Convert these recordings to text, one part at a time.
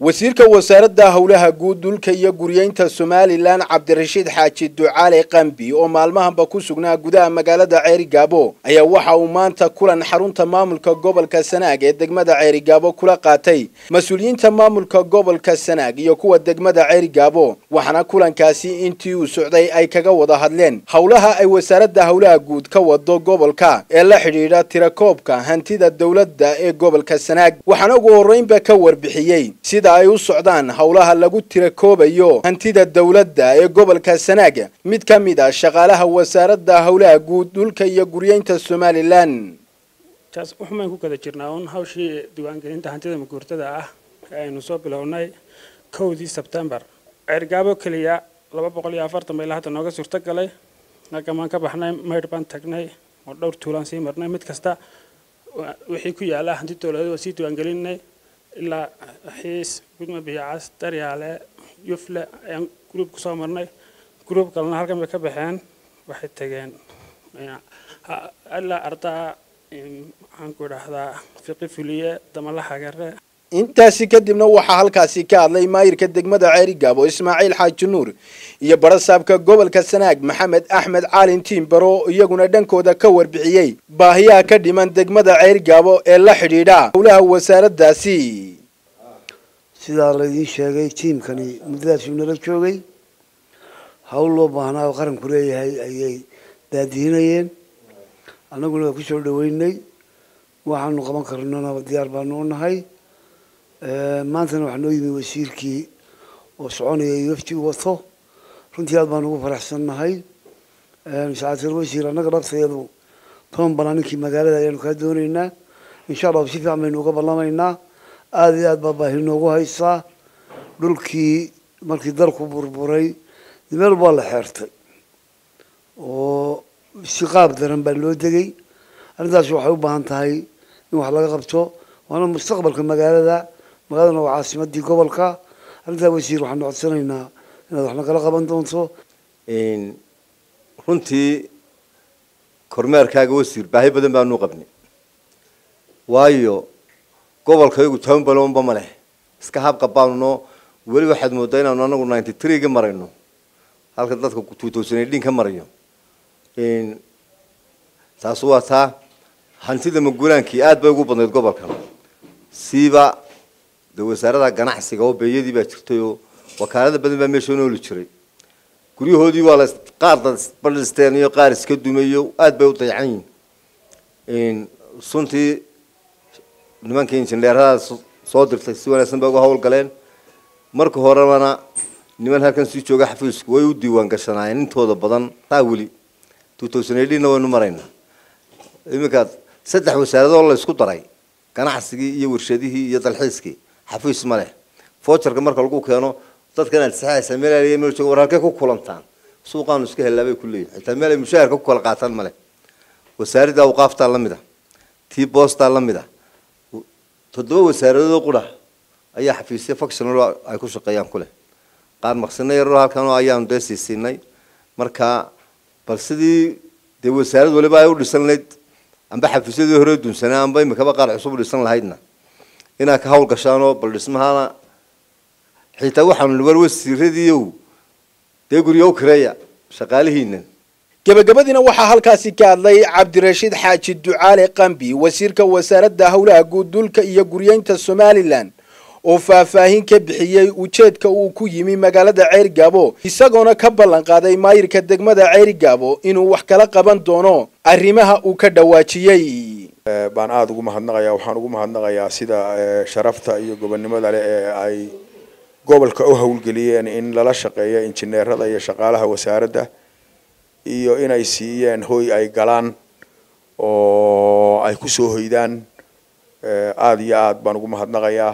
wasiirka wasaaradda howlaha guud dhulka iyo guryeynta somalilan cabdirashiid xaaji ducaale qambi oo maalmahanba ku sugnaa gudaha magaalada ceerigaabo ayaa waxa uu maanta kulan xarunta maamulka gobolka sanaag ee degmada ceerigaabo kula qaatay mas-uuliyiinta maamulka gobolka sanaag iyo kuwa degmada ceerigaabo waxaana kulankaasi intii uu socday ay kaga wada hadleen howlaha ay wasaaradda howlaha guud ka wado gobolka ee la xidhiidha tirakoobka hantida dowladda ee gobolka sanaag waxaana ugu horreynba ka warbixiyey sida ay u socdaan howlaha lagu tirakoobayo hantida dowladda ee gobolka sanaag mid ka mid ah shaqaalaha wasaaradda howlaha guud dhulka iyo guryeynta somalilan taas waxumaan ku kala jirnaa uun hawshii diiwaangelinta hantida maguurtada ah ee aynu soo bilownay kowdii sebtembar ceergaabo keliya laba boqol iyo afartan bayla hadda nooga suurto galay halkamaan ka baxnay maydh baan tagnay oo dhowr tuulaan sii marnay mid kasta wixii ku yaala hanti dowladeed waa sii diiwaangelinay ilaa xiis gudma biyacas daryaale yufle ayaan gruub ku soo marnay gruub kalena halkan bay ka baxeen waxay tageen ilaa ardaa maxaan ku idhaahdaa fiqi fuliye damala xagare intaasi kadibna waxaa halkaasi ka hadlay maayirka degmada ceerigaabo ismaaciil xaaji nuur iyo barasaabka gobolka sanaag maxamed axmed caalin tiimbaro iyaguna dhankooda ka warbixiyey baahiyaha ka dhiman degmada ceerigaabo ee la xidhiidha howlaha wasaaraddaasi sidaa laydiin sheegay tiimkani muddadaasuu nala joogay hawl loo baahnaa oo qaranku leeyahay ayay daadihinayeen annaguna waa kusoo dhaweynay waxaanu qaban karnona diyaar baanu u nahay maantana waxaa noo yimi wasiirkii oo soconaya wafti u wato runtii aad baanu ugu faraxsannahay sacaatir wasiir annaga dhabtayadu toban banaa ninkii magaalada ayaanu kaa doonaynaa insha allahu si fiican baynu uga ballamaynaa aada iyo aad baa baahi noogu haysaa dhulkii markii dalku burburay meel baa la xeertay oo si qaab daran baa loo degay arrintaas waxay u baahan tahay in wax laga qabto waana mustaqbalka magaalada magaaladana waa caasimadii gobolka arrintaa wasiir waxaanu codsanaynaa inaad wax nagala qaban doonto runtii kormeerkaaga wasiir baahi badan baanu qabnay waayo gobolkaygu toban balonba ma leh iska habqa baanno weli waxaad moodaa inaanu anagu ninety three ga marayno halka dadka two thousand eighteen ka marayo taas waa taa hantida maguraankii aad bay ugu badnayd gobolkan siiba de wasaarada ganacsiga oo beeyadii baa jirtay oo wakaalada badan baa meesha nooli jiray guryahoodii waa la qaar badhisteen iyo qaar iska dumayo aad bay u dayacan yihin suntii nimankii injineerada soo dirtay si wanaagsan bay uga hawl galeen marka horebana niman halkan sii jooga xafiisku way u diiwaan gashanaayeen intooda badan taa weli two thousand eighteen-na waynu maraynaa iminka saddex wasaaradoo la isku daray ganacsigii iyo warshadihii iyo dalxiiskii xafiis ma leh foojarka marka lagu keeno dadkan aad saxaysa meel aliya meel jooga war halkay ku kulantaan suuqaanu iska hellaa bay ku leeyihin xitaa meel ay mushaharka ku kala qaataan ma leh wasaaradda awqaaftaa la mid a tii boostaa la mid a toddoba wasaaradoodoo qura ayaa xafiisya functional ay ku shaqeeyaan ku leh qaar maqsino yaroo halkan ayaanu dee siisiinay marka bal sidii dee wasaarad waliba ay u dhisan lahayd amba xafiisyadii hore dunsanaa amba imikaba qaar cusub u dhisan lahaydna inaad ka hawl gashaanoo bal dhismahana xitaa waxaanu war wasiiradiiow dee guryo u kireeya shaqaalihiinan gebagabadiina waxaa halkaasi ka hadlay cabdirashiid xaaji ducaale qambi wasiirka wasaaradda howlaha guud dhulka iyo guryeynta somalilan oo faahfaahin ka bixiyey ujeedka uu ku yimi magaalada ceerigaabo isagoona ka ballan qaaday maayirka degmada ceerigaabo inuu wax kala qaban doono arrimaha uu ka dhawaajiyey baan aada ugu mahadnaqayaa waxaan ugu mahadnaqayaa sida sharafta iyo gobonnimada leh ee ay gobolka u howlgeliyeen in lala shaqeeyo injineerada iyo shaqaalaha wasaaradda iyo inay siiyeen hoy ay galaan oo ay kusoo hoydaan aada iyo aada baan ugu mahadnaqayaa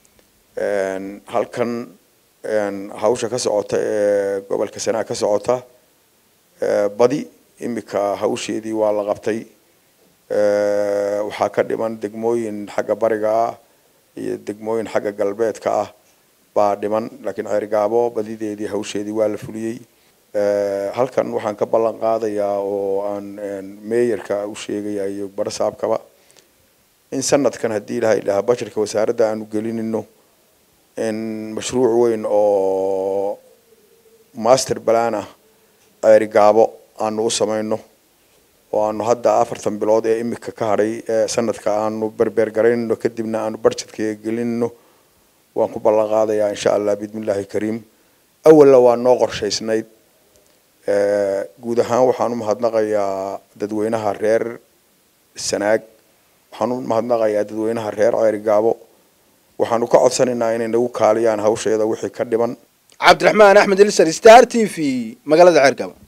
halkan hawsha ka socota ee gobolka sanaag ka socota badi imika hawsheedii waa la qabtay waxaa ka dhiman degmooyin xagga bariga ah iyo degmooyin xagga galbeedka ah baa dhiman laakiin ceerigaabo badideedii hawsheedii waa la fuliyey halkan waxaan ka ballan qaadayaa oo aan meeyarka u sheegaya iyo barasaabkaba in sanadkan haddii ilahay dhahaa bajetka wasaaradda aanu gelinino in mashruuc weyn oo master plan ah ceeri gaabo aanu u samayno oo aanu hadda afartan bilood ee imika ka hadhay ee sanadka aanu berber garaynayno kadibna aanu budgetka gelinayno waan ku ballan qaadayaa insha allah bismillaahi kariim awalna waa noo qorshaysnayd guud ahaan waxaan u mahadnaqayaa dadweynaha reer sanaag waxaan u mahadnaqayaa dadweynaha reer ceeri gaabo waxaanu ka codsanaynaa inay nagu kaaliyaan hawsheeda wixii ka dhiman cabdiraxmaan axmed ilsar star t v magaalada ceergabo